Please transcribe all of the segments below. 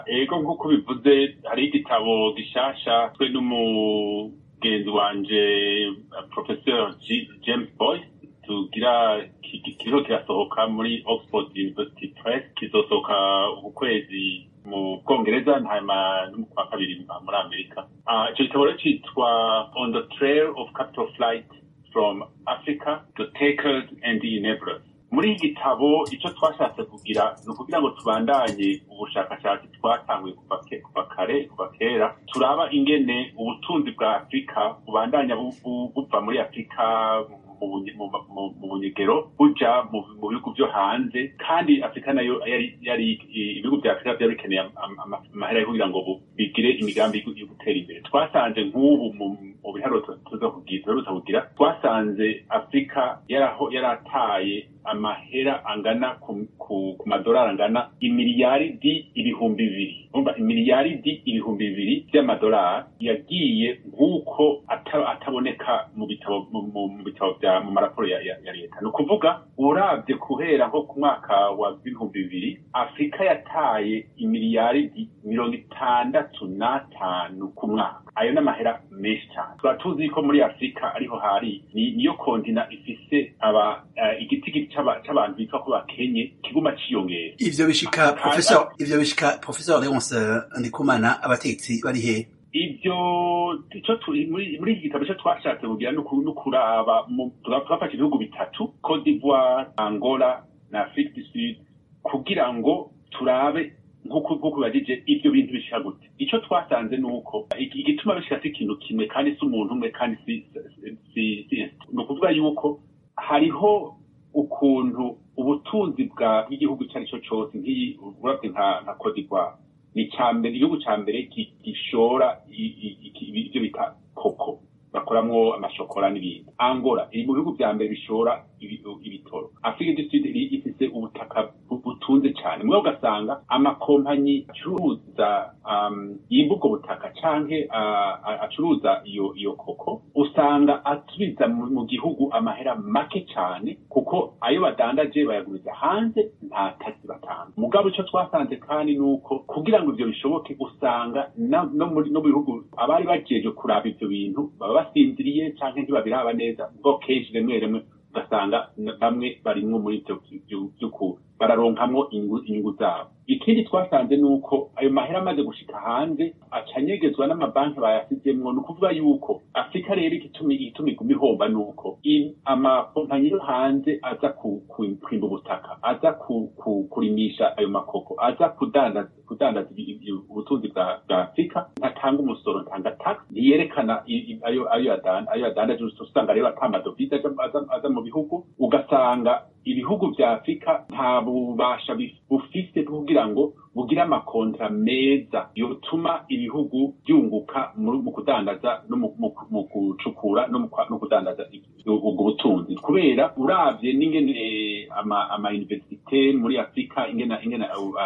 ego nk'uko bivuze hari igitabo gishasha twe n'umugenzi wanje professeur james boyce tugira kiriho kirasohoka muri oxford university press kizosohoka uku kwezi mu bwongereza hanyuma no mu kwa kabiri muri amerika ico gitabo rero citwa on the trail of capital flight from africa the takers and the enablers muri iki gitabo icyo twashatse kugira ni ukugira ngo tubandanye ubushakashatsi twatanguye kuva kare kuva kera turaba ingene ubutunzi bwa afurika bubandanya buva muri afurika mu bunyegero buja mu bihugu byo hanze kandi afurika nayo yari ibihugu bya afurika byari bikeneye amahera yo kugira ngo bigire imigambi yo gutera imbere twasanze nk'ubu mu biharuro tuza kugira twasanze afurika yarataye amahera angana ku madolari angana imiliyaridi ibihumbi bibiri umva imiliyaridi ibihumbi bibiri by'amadolari yagiye nk'uko ataboneka mu bitabo mu bitabo bya mu maraporo ya leta ni ukuvuga urabye guhera nko ku mwaka wa bihumbi bibiri afurika yataye imiliyaridi mirongo itandatu n'atanu ku mwaka ayo ni amahera menshi cyane tuba tuzi ko muri afurika ariho hari niyo kontina ifise aba igiti c'abantu bitwa ko bakenye kiguma ciyongera ivyo bishika professor ivyo bishika professor Leonce Ndikumana abatetsi bari he ivyo ico muri muri iki gitabo cyo twashatse kugira no kuraba twafashe ibihugu bitatu Cote d'Ivoire Angola na Afrique du Sud kugira ngo turabe nk'uko bibajije ibyo bintu bishika gute icyo twasanze ni uko igituma bishika si ikintu kimwe kandi si umuntu umwe kandi si ni ukuvuga yuko hariho ukuntu ubutunzi bwa bw'igihugu icyo ari cyo cyose nk'iyi urabye nka nka Cote d'Ivoire ni mbere igihugu cya mbere gishora ibyo bita koko bakoramwo amashokora n'ibindi angola iri mu bihugu bya mbere bishora ibitoro afurika du sud ifite ubutaka butunze cyane mwe ugasanga amakompanyi acuruza yimba ubwo butaka canke acuruza iyo iyo koko usanga asubiza mu gihugu amahera make cyane kuko ayo badandaje bayaguriza hanze nta taxi batanga mugabo icyo twasanze kandi ni uko kugira ngo ibyo bishoboke usanga no mu bihugu abari bajeje kuraba ibyo bintu baba basinziriye canke ntibabiraba neza ubwo kenshi rimwe rimwe ugasanga bamwe barimwo muri ivyo vy'ukuri bararonkamwo inyungu zabo ikindi twasanze ni uko ayo mahera amaze gushika hanze acanyegezwa n'amabanki bayasizemwo ni ukuvuga yuko afurika rero igituma iguma ihomba ni uko amakompanyi yo hanze aza kwimba ubutaka aza kurimisha ayo makoko aza kudandaza ubutunzi bwa afurika ntatanga umusoro ntanga tax ntiyerekana ayo yadandaje usanga rero ata amadovize aza mu bihugu ugasanga ibihugu vya afurika nta bubasha bufise kugira ngo bugire amakontra meza yotuma ibihugu byunguka mu kudandaza no mu gucukura no kudandaza ubwo butunzi kubera uravye n'ingene ama universite muri afurika ingene ingene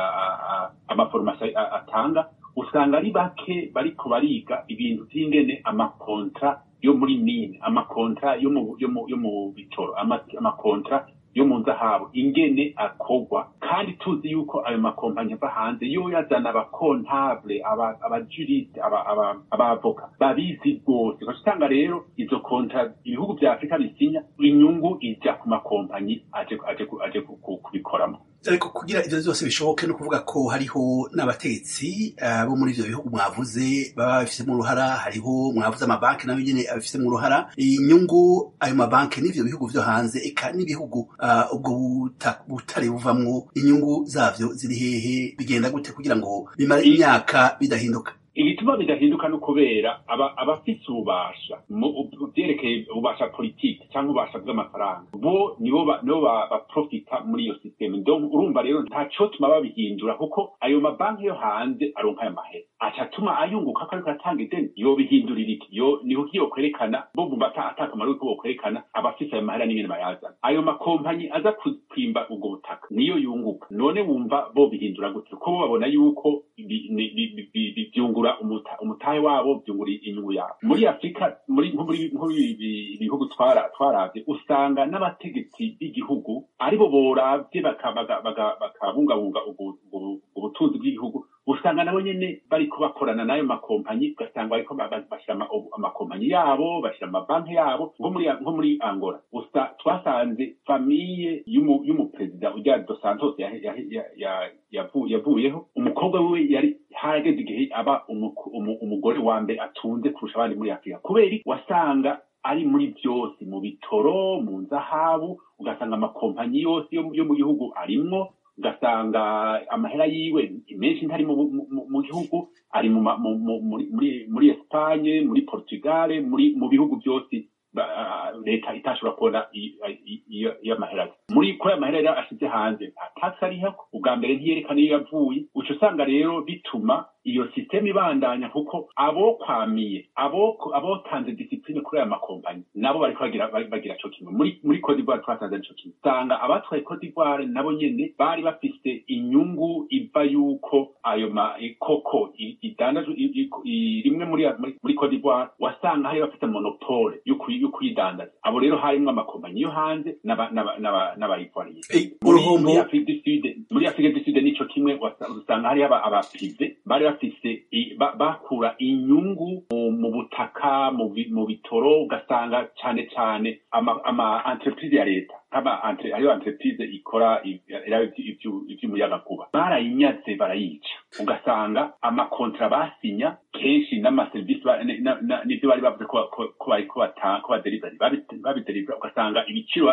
amaforomasi atanga usanga ari bake bariko bariga ibintu vy'ingene amakontra yo muri mine amakontra yo mu bitoro amakontra yo mu nzahabu ingene akorwa kandi tuzi yuko ayo makompanyi ava hanze yo yazana abakontable abajuriste abavoka babizi rwose usanga rero izo konta ibihugu vya afurika bisinya inyungu ija ku makompanyi aje aje kubikoramo ariko kugira ivyo vyose bishoboke no kuvuga ko hariho n'abategetsi bo muri ivyo bihugu mwavuze baba babifisemo uruhara hariho mwavuze amabanki nayo nyene abifisemo uruhara inyungu ayo mabanki n'ivyo bihugu vyo hanze eka n'ibihugu ubwo butare buvamwo inyungu zavyo ziri hehe bigenda gute kugira ngo bimare imyaka bidahinduka igituma bidahinduka no kubera abafise ububasha vyerekeye ububasha politiki cyangwa ububasha bw'amafaranga bo nibo baprofita muri iyo systeme donc urumva rero ntaco tuma babihindura kuko ayo mabanki yo hanze aronka ayo mahera acatuma ayunguka ko ariko atanga ideni yobihindurira iki yo niho kiyo kwerekana bo bumva atakamaro yuko bokwerekana abafise ayo mahera n'ingene bayazana ayo makompanyi aza kwimba ubwo butaka niyo yunguka none wumva bo bihindura gute kuko bo babona yuko byungura umutahe wabo byungura inyungu yabo muri afurika muri ibihugu twarabye usanga n'abategetsi b'igihugu aribo boravye bakabungabunga ubutunzi bw'igihugu usanga nabo nyene bariko bakorana n'ayo makompanyi ugasanga bariko bashyira amakompanyi yabo bashyira amabanki yabo nko muri nko muri angola gusa twasanze famiye y'umuperezida ujya dos santos yavuyeho umukobwa wiwe yari harageze igihe aba umugore wa mbere atunze kurusha abandi muri afurika kubera wasanga ari muri byose mu bitoro mu nzahabu ugasanga amakompanyi yose yo mu gihugu arimwo ugasanga amahera yiwe menshi ntari mu gihugu ari muri esipanye muri portugal mu bihugu byose leta itashobora kubona iyo mahera muri ko ayo mahera rero ashyize hanze nta taxi ariho ubwa mbere ntiyerekana iyo yavuye uca usanga rero bituma iyo sisiteme ibandanya kuko abo kwamiye abo abotanze disipline kuri aya makompanyi nabo bariko bagira bagira co kimwe muri muri Cote d'Ivoire twasanze arico kimwe usanga abatwaye Cote d'Ivoire nabo nyene bari bafise inyungu iva yuko ayo ma koko idandajwe rimwe muri muri Cote d'Ivoire wasanga hari bafite monopole yo kuyidandaza abo rero harimwo amakompanyi yo hanze n'abayivoriye muri Afrique du Sud muri Afrique du Sud nico kimwe usanga hari abapive bari bafise bakura inyungu mu butaka mu bitoro ugasanga cyane cyane ama entreprise ya leta nk'ama hariyo entreprise ikora ivy'umuyagankuba barayinyaze barayica ugasanga amakontra basinya kenshi n'amaserivisi n'ivyo bari bavuze ko bariko ko baderiveri babiderivera ugasanga ibiciro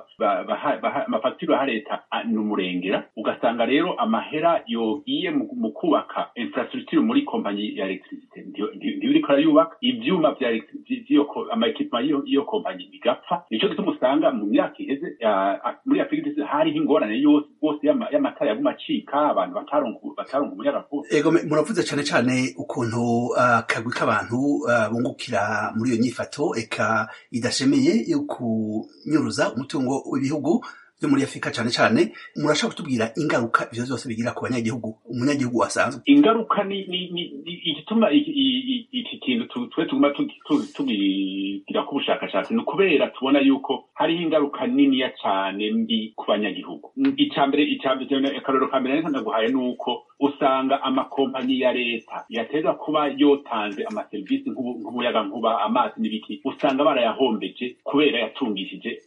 amafagitire ha leta ni umurengera ugasanga rero amahera yogiye mu kubaka infrastructure muri kompanyi ya electricité ntibiriko arayubaka ivyuma vya amaekipema y'iyo kompanyi bigapfa nico gituma usanga mu myaka iheze muri afurika ndetse hariho ingorane yose rwose y'amatara yaguma acika abantu bataronka umuyagankuba ego muravuze cane cane ukuntu akagwi k'abantu bungukira muri iyo nyifato eka idashemeye yo kunyuruza umutungo w'ibihugu byo muri afurika cyane cyane murashaka kutubwira ingaruka ivyo vyose bigira ku banyagihugu umunyagihugu wasanzwe ingaruka ni igituma iki kintu twe tuguma tugira ku bushakashatsi ni ukubera tubona yuko hariho ingaruka niniya cyane mbi ku banyagihugu icambere icambere akarorero ka mbere ndaguhaye ni uko usanga amakompanyi ya leta yateza kuba yotanze amaserivisi nk'umuyagankuba amazi n'ibiki usanga barayahombeje kubera yatungishije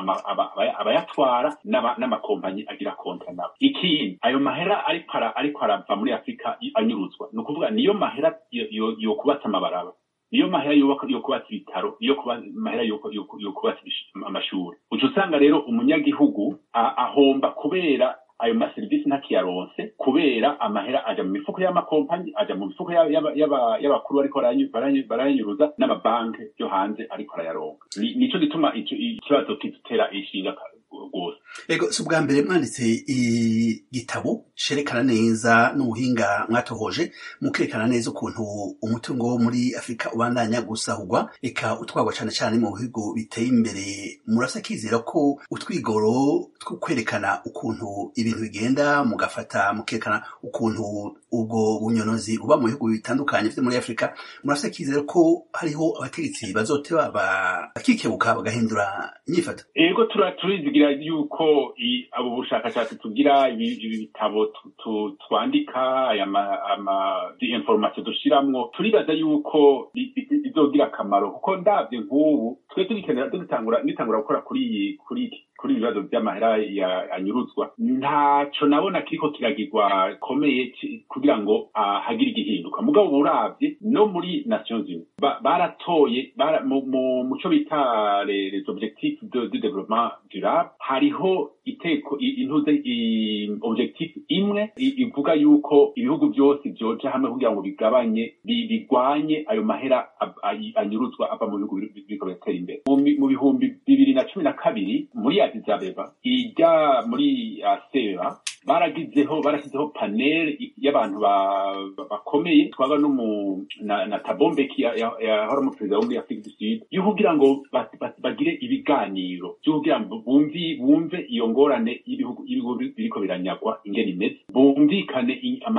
abayatwara n'amakompanyi agira kontra nabo ikindi ayo mahera ariko arava muri afurika anyuruzwa ni ukuvuga niyo mahera yo kubatsa amabaraba niyo mahera yo kubatsa ibitaro niyo mahera yo kubatsa amashuri uca usanga rero umunyagihugu ahomba kubera ayo maserivisi ntakiyaronse kubera amahera aja mu mifuko y'amakompanyi aja mu mifuko y'abakuru bariko barayanyuruza n'amabanki yo hanze ariko arayaronka nico gituma ikibazo kidutera ishinga rwose ego si ubwa mbere mwanditse igitabo cerekana neza n'ubuhinga mwatohoje mukerekana neza ukuntu umutungo wo muri afurika ubandanya gusahurwa eka utwagwa cane cane mu bihugu biteye imbere murasa kizera ko utwigoro two kwerekana ukuntu ibintu bigenda mugafata mukerekana ukuntu ubwo bunyonozi buba mu bihugu bitandukanye vyo muri afurika murasa kizera ko hariho abategetsi bazoteba bakikebuka bagahindura inyifato ego turizigira yuko abo bushakashatsi tugira ibi bitabo twandika ama information dushiramwo turibaza yuko bizogira akamaro kuko ndavye nk'ubu twe tugikenera dutangura nitangura gukora kuri iyi kuri iki kuri ibibazo by'amahera anyuruzwa ntaco nabona kiriko kiragirwa komeye kugira ngo hagire igihinduka mugabo uravye no muri nations unies baratoye mu muco bita les objectifs de développement durable hariho iteko intuze objectif imwe ivuga yuko ibihugu byose vyoja hamwe kugira ngo bigabanye bigwanye ayo mahera anyuruzwa ava mu bihugu biriko biratera imbere mu bihumbi bibiri na cumi na kabiri muri Addis Abeba ijya muri asera baragizeho barashyizeho panel y'abantu bakomeye twaba no na, na tabombeki yahora mu perezida wo muri afurika du sud yo kugira ngo bagire ibiganiro byo kugira ngo bumvi bumve iyo ngorane y'ibihugu biriko biranyagwa ingene imeze bumvikane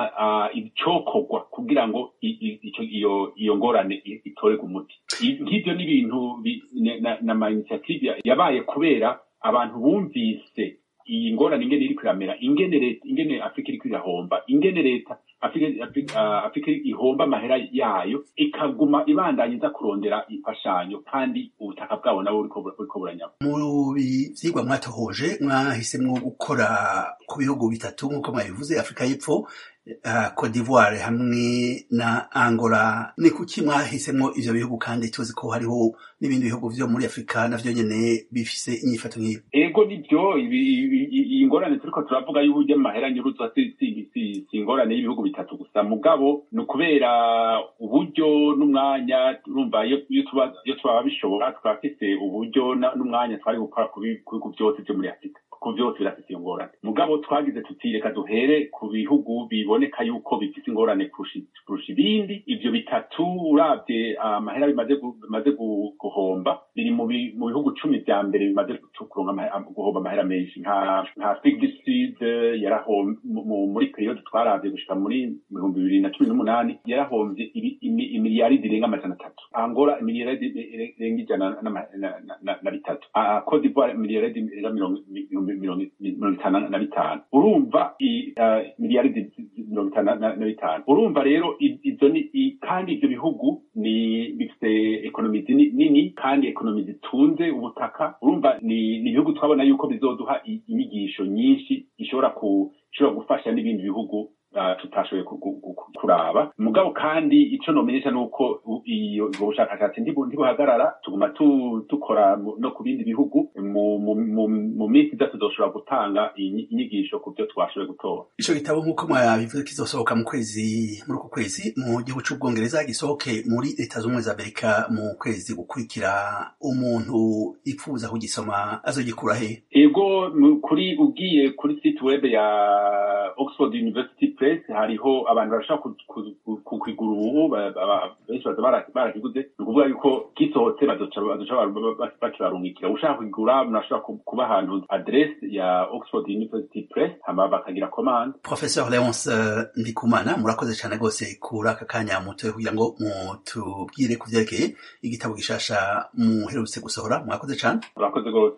icokorwa kugira ngo iyo iyo ngorane itorerwe umuti nk'ivyo ni ibintu n'ama initiative yabaye kubera abantu bumvise iyi ngorane ingene iriko iramera ingene leta ingene afurika iriko irahomba ingene leta afurika ihomba amahera yayo ikaguma ibandanya iza kurondera imfashanyo kandi ubutaka bwabo nabo buriko buranyama mu vyigwa mwatohoje mwahisemwo gukora ku bihugu bitatu nk'uko mwabivuze afurika y'epfo uh, Cote d'Ivoire hamwe na Angola ni kuki mwahisemwo ivyo bihugu kandi tuzi ko hariho n'ibindi bihugu vyo muri Afrika navyo nyene bifise inyifato nk'iyo ego nivyo iyi ngorane turiko turavuga y'uburyo amahera nyuruzwa si ingorane y'ibihugu bitatu gusa mugabo ni ukubera uburyo n'umwanya urumva iyo twaba bishobora twafise uburyo n'umwanya twari gukora ku bihugu vyose vyo muri afurika ku vyose birafise iyo ngorane mugabo twagize tuti reka duhere ku bihugu biboneka yuko bifise ingorane kurusha ibindi ivyo bitatu uravye amahera bimaze guhomba biri mu bihugu cumi vya mbere bimaze guhomba amahera menshi nka afrique du sud muri periode twaravye gushika muri ibihumbi bibiri na cumi n'umunani yarahomvye imiliyaridi irenga amajana atatu angola imiliyaridi irenga ijana na bitatu cote d'ivoire imiliyaridi irenga mirongo itanu na bitanu urumva miliyaridi mirongo itanu na bitanu urumva rero izo ni kandi ivyo bihugu ni bifite ekonomi nini kandi ekonomi zitunze ubutaka urumva ni ibihugu twabona yuko bizoduha inyigisho nyinshi ishobora ishobora gufasha n'ibindi bihugu tutashoboye kuraba mugabo kandi ico nomenyesha nuko iyo ubwo bushakashatsi ntibuhagarara tuguma dukora no ku bindi bihugu mu minsi iza tuzoshobora gutanga inyigisho ku byo twashoboye gutora ico gitabo nk'uko mwabivuze kizosohoka mu kwezi muri uku kwezi mu gihugu c'ubwongereza gisohoke muri leta z'ubumwe za amerika mu kwezi gukurikira umuntu ipfuza kugisoma azogikura he ego kuri ugiye kuri site web ya oxford university press hariho abantu barashaka kukigura ubu benshi baza barakiguze ni ukuvuga yuko gisohotse bazoca bakibarungikira ushaka kugura murashobora kuba ahantu adresse ya oxford university press hama bakagira commande professeur leonce ndikumana murakoze cyane rwose kuri aka kanya mutoye kugira ngo mutubwire ku vyerekeye igitabo gishasha muherutse gusohora murakoze cyane murakoze rwose